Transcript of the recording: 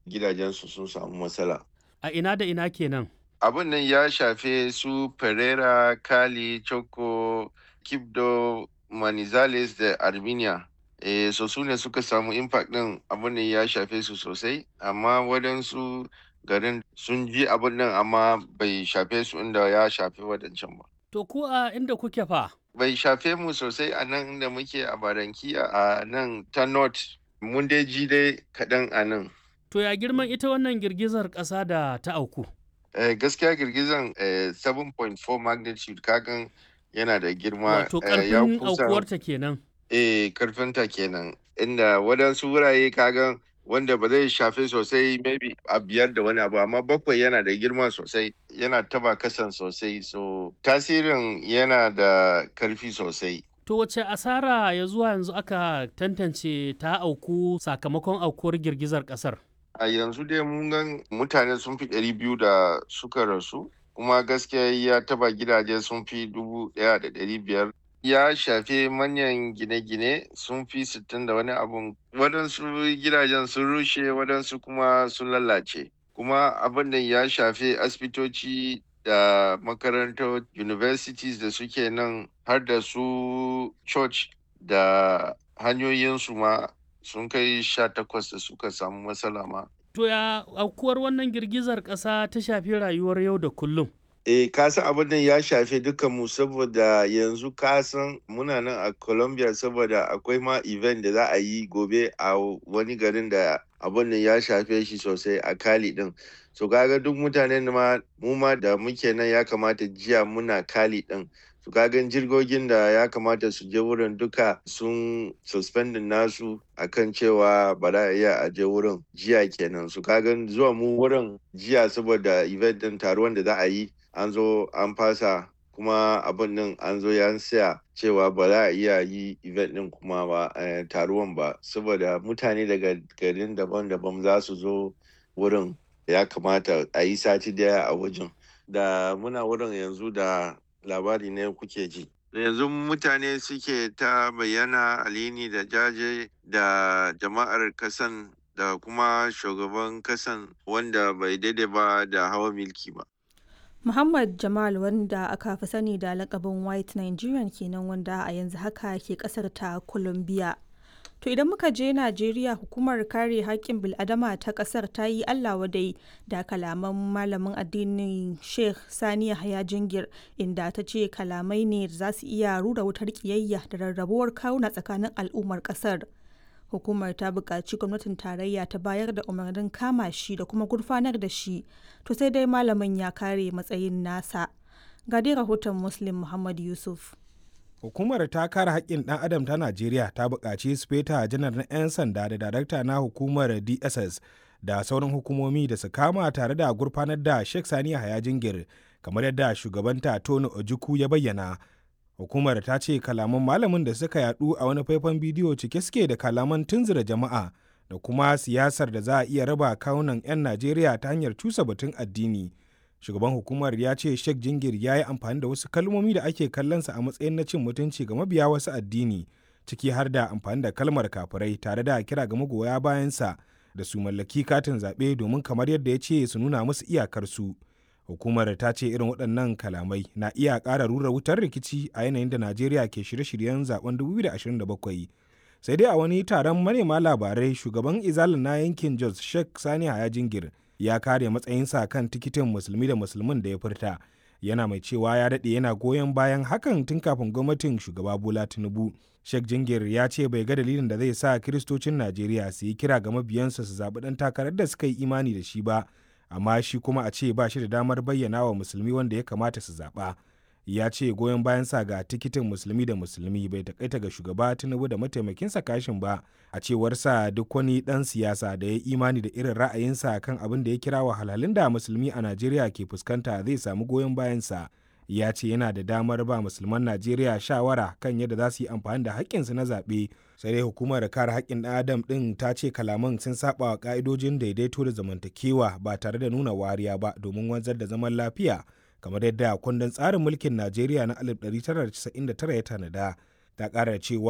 gidajensu sun samu matsala. A ina da ina kenan? Abin nan ya shafe su Pereira, Kali, Choco, Kibdo, Manizales da Armenia. Eh, so su ne suka samu impact ɗin abin nan ya shafe su sosai, amma waɗansu garin sun ji abin nan amma bai shafe su inda ya shafe waɗancan ba. To ku a inda kuke fa? Bai shafe mu sosai a nan inda muke a Barankiya a nan ta North. Mun dai ji dai kaɗan a nan. To ya girman ita wannan girgizar ƙasa da ta auku? Eh, gaskiya girgizan eh, 7.4 magnitude kagan yana da girma Wato eh, ya ƙarfin kusa aukuwarta kenan. eh, karfinta kenan inda waɗansu wurare kagan wanda ba zai shafe sosai maybe a biyar da wani abu amma bakwai yana da girma sosai yana taba kasan sosai so tasirin yana da karfi sosai To wace asara ya zuwa yanzu aka tantance ta auku sakamakon aukuwar girgizar ƙasar? a yanzu dai mun gan mutane sun fi ɗari biyu da suka rasu kuma gaskiya ya taba gidaje sun fi dubu ɗaya da ɗari biyar ya shafe manyan gine-gine sun fi sittin da wani abun waɗansu gidajen sun rushe waɗansu kuma sun lalace kuma abin da ya shafe asibitoci da makarantar universities da suke nan har da su church da hanyoyinsu ma sun kai sha takwas da suka samu matsala ma. To ya aukuwar wannan girgizar ƙasa ta shafi rayuwar yau da kullum? Eh, ka san abin nan ya shafe mu saboda yanzu ka san muna nan a Colombia saboda akwai ma event da za a yi gobe a wani garin da abin nan ya shafe shi sosai a Cali din. So kaga duk mutanen ma mu ma da muke nan ya kamata jiya muna Cali din. su kagan jirgogin da ya kamata su je wurin duka sun suspendin nasu akan cewa ba za a iya a je wurin jiya kenan su kagan zuwa mu wurin jiya saboda event din taruwan da za a yi an zo an fasa kuma abin din an zo ya siya cewa ba za a iya yi event din kuma ba taruwan ba saboda mutane daga garin daban-daban za su zo wurin ya kamata a yi sati daya a wajen da muna wurin yanzu da labari ne kuke ji. Yanzu mutane suke ta bayyana alini da jaje da jama'ar kasan da kuma shugaban kasan wanda bai daidai ba da hawa milki ba. Muhammad Jamal wanda aka fi sani da lakabin White Nigerian kenan wanda a yanzu haka ke kasar ta Colombia. To idan muka je Najeriya hukumar kare haƙƙin bil'adama ta ƙasar ta yi Allah wadai da kalaman malamin addinin Sheikh Sani Yahaya Jingir inda ta ce kalamai ne da za su iya rura wutar ƙiyayya da rarrabuwar kawuna tsakanin al'ummar ƙasar. Hukumar ta buƙaci gwamnatin tarayya ta bayar da umarnin kama shi da kuma gurfanar da shi, to sai dai malamin ya kare matsayin nasa. Ga dai rahoton Muslim Muhammad Yusuf. hukumar ta kare haƙƙin ɗan adam ta najeriya ta buƙaci speta janar na 'yan sanda da darakta na hukumar dss da sauran hukumomi da su kama tare da gurfanar da sheikh sani haya jingir kamar yadda shugabanta tony ojukwu ya bayyana hukumar ta ce kalaman malamin da suka yadu a wani faifan bidiyo cike suke da kalaman tunzura jama'a da kuma siyasar da za a iya raba kawunan 'yan najeriya ta hanyar cusa batun addini shugaban hukumar ya ce sheikh jingir ya yi amfani da wasu kalmomi da ake kallonsa a matsayin na cin mutunci ga mabiya wasu addini ciki har da amfani da kalmar kafirai tare da kira ga magoya bayansa da su mallaki katin zaɓe domin kamar yadda ya ce su nuna musu iyakarsu hukumar ta ce irin waɗannan kalamai na iya ƙara rura wutar rikici a yanayin da najeriya ke shirye-shiryen zaben 2027 sai dai a wani taron manema labarai shugaban izalin na yankin jos sheikh sani haya jingir ya kare matsayinsa kan tikitin musulmi da musulmin da ya furta yana mai cewa ya daɗe yana goyon bayan hakan tun kafin gwamnatin shugaba bola tinubu sheikh jingir ya ce bai ga dalilin da zai sa kiristocin najeriya su yi kira ga mabiyansu su zaɓi ɗan takarar da suka yi imani da shi ba amma shi kuma a ce ba shi da damar bayyana wa musulmi wanda ya kamata su zaɓa ya ce goyon bayansa ga tikitin musulmi da musulmi bai takaita ga shugaba tinubu da mataimakinsa kashin ba a cewarsa duk wani dan siyasa da ya imani da irin ra'ayinsa kan abin da ya kira wahalhalun da musulmi a najeriya ke fuskanta zai samu goyon bayansa ya ce yana da damar ba musulman najeriya shawara kan yadda za su yi amfani da haƙƙinsu na zaɓe sai dai hukumar kare haƙƙin ɗan adam ɗin ta ce kalaman sun saba wa ƙa'idojin daidaito da zamantakewa ba tare da nuna wariya ba domin wanzar da zaman lafiya kamar yadda kundin tsarin mulkin Najeriya na 1999 ya tanada ta ƙara cewa